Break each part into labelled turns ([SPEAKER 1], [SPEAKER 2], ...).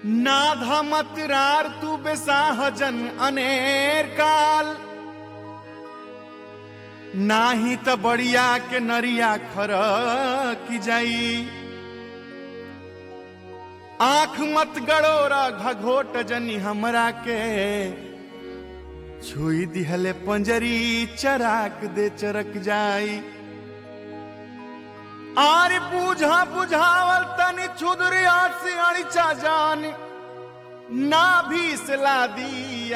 [SPEAKER 1] नाधमत रार तू बेसाहजन अनेर काल नाही त बढ़िया के नरिया खर की जाई आंख मत गड़ोरा घघोट जनी हमरा के छुई दिहले पंजरी चराक दे चरक जाई आर बुझा बुझावल तनी छुदरिया से अड़िचा जान ना भी सला दी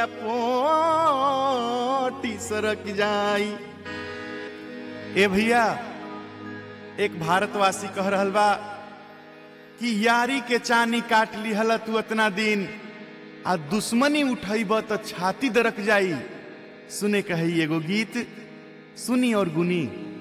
[SPEAKER 1] पोटी सरक जाई ए भैया एक भारतवासी कह रहल बा कि यारी के चानी काट लिहल तू इतना दिन आ दुश्मनी उठैब त छाती दरक जाई सुने कही एगो गीत सुनी और गुनी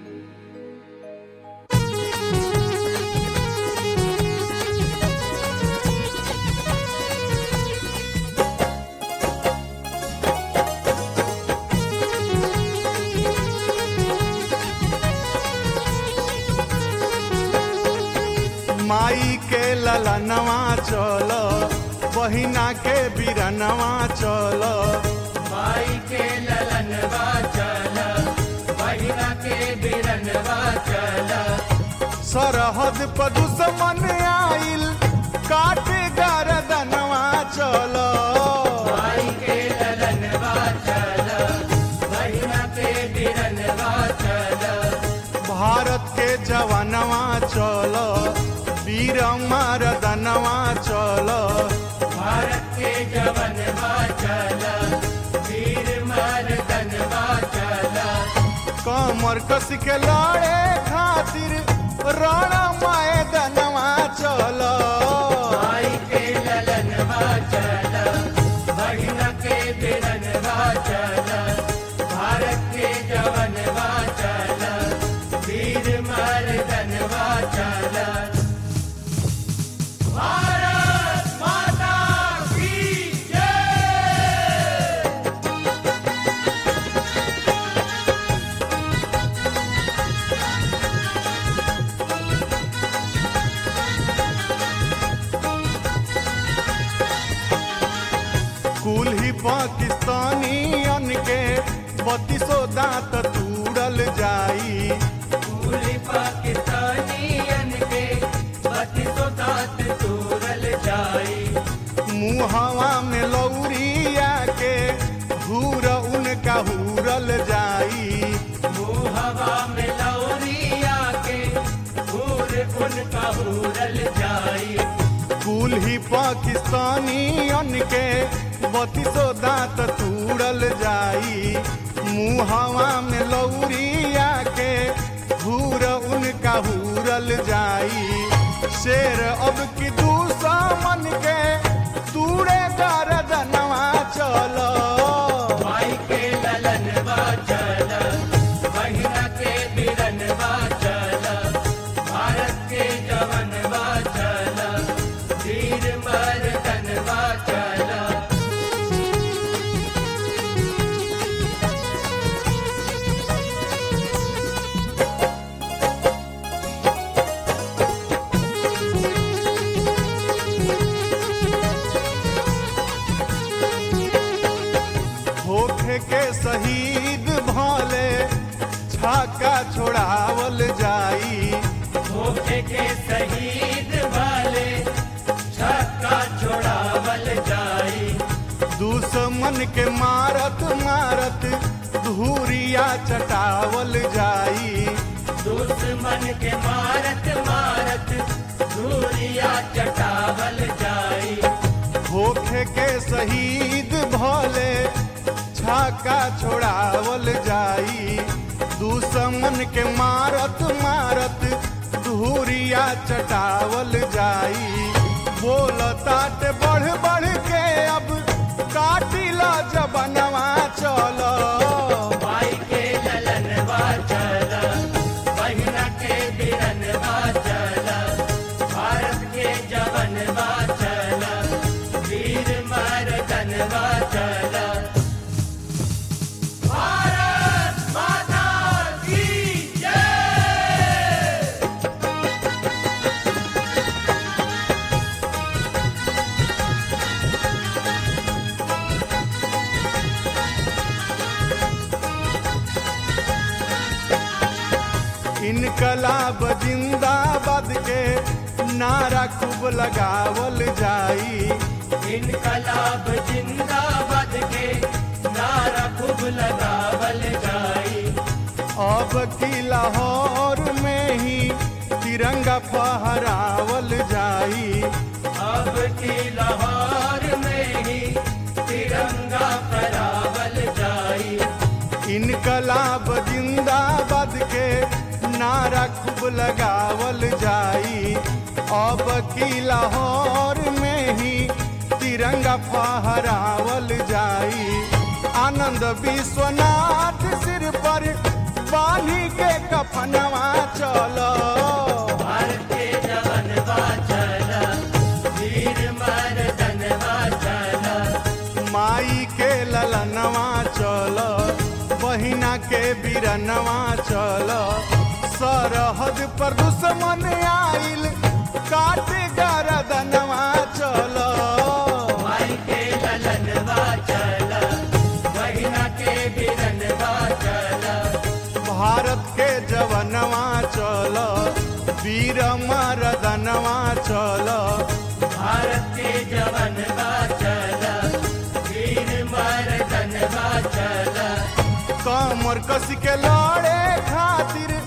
[SPEAKER 1] माई के ललनवा चल बहिना के बिरनवा चल
[SPEAKER 2] माई के ललनवा चल बहिना के बिरनवा चल
[SPEAKER 1] सरहद पर दुश्मन आइल काटे गरदनवा चल
[SPEAKER 2] माई के ललनवा चल बहिना के बिरनवा चल
[SPEAKER 1] भारत के जवानवा चल वीर मरदनवा चल
[SPEAKER 2] भारत के जवनवा चल वीर मर्दनवा चल
[SPEAKER 1] कमर कस के लड़े खातिर रण मैदनवा चल
[SPEAKER 2] माई के ललनवा चल बहिना के बिरनवा चल भारत के जवनवा चल वीर मर्दनवा चल भारत माता की जय
[SPEAKER 1] कुल ही पाकिस्तानी के बत्तीसो दांत तूड़ल जाई
[SPEAKER 2] पूरी पाकिस्तानियन के बत्तीसो दांत तोड़ल जाई
[SPEAKER 1] मुहवा में लौरिया के हूर उनका हूरल जाई
[SPEAKER 2] हवा में लौरिया के हूर उनका हूरल जाई
[SPEAKER 1] कुल ही पाकिस्तानी के बत्तीसो दांत तूड़ल जाई मुहवा में लौरिया के हूर उनका हूरल जाई शेर अब की दुश्मन के तूड़े गरदनवा चलो
[SPEAKER 2] माई के ललनवा चल बहिना के बिरनवा चल भारत के जवनवा चल वीर मर्दनवा चल
[SPEAKER 1] होखे के शहीद भले छाका छोड़ावल जाई
[SPEAKER 2] धोखे के शहीद वाले छक्का छोड़ावल जाई
[SPEAKER 1] दुश्मन के मारत मारत धूरिया चटावल जाई
[SPEAKER 2] दुश्मन के मारत मारत धूरिया चटावल जाई
[SPEAKER 1] होखे के शहीद भले छाका छोड़ावल जाई दुश्मन के मारत मारत धूरिया चटावल जाई बोल तात बढ़ बढ़ के अब काटिला जबनवा चलो
[SPEAKER 2] माई के ललनवा चल बहिना के बिरनवा चल भारत के जवनवा चल वीर मर्दनवा चल भारत माता की जय
[SPEAKER 1] नारा खूब लगावल जाई
[SPEAKER 2] इनकलाब जिंदाबाद के नारा खूब लगावल जाई
[SPEAKER 1] अब की लाहौर में ही तिरंगा फहरावल जाई
[SPEAKER 2] अब की लाहौर में ही तिरंगा फहरावल जाई
[SPEAKER 1] इनकलाब जिंदाबाद के नारा खूब लगावल जाई अब की लाहौर में ही तिरंगा फहरावल जाई आनंद विश्वनाथ सिर पर बानी के कफनवा चलो
[SPEAKER 2] भारत के जवन चला वीर मर्दन चला
[SPEAKER 1] माई के ललनवा चल बहिना के बिरनवा चल सरहद पर दुश्मन आइल काट गरदनवा चल
[SPEAKER 2] माई के ललन चला बहिना के बिरन चला
[SPEAKER 1] भारत के जवनवा चल वीर मरदनवा चल
[SPEAKER 2] भारत के जवन चला वीर मर्दन चला
[SPEAKER 1] कमर कस के लड़े खातिर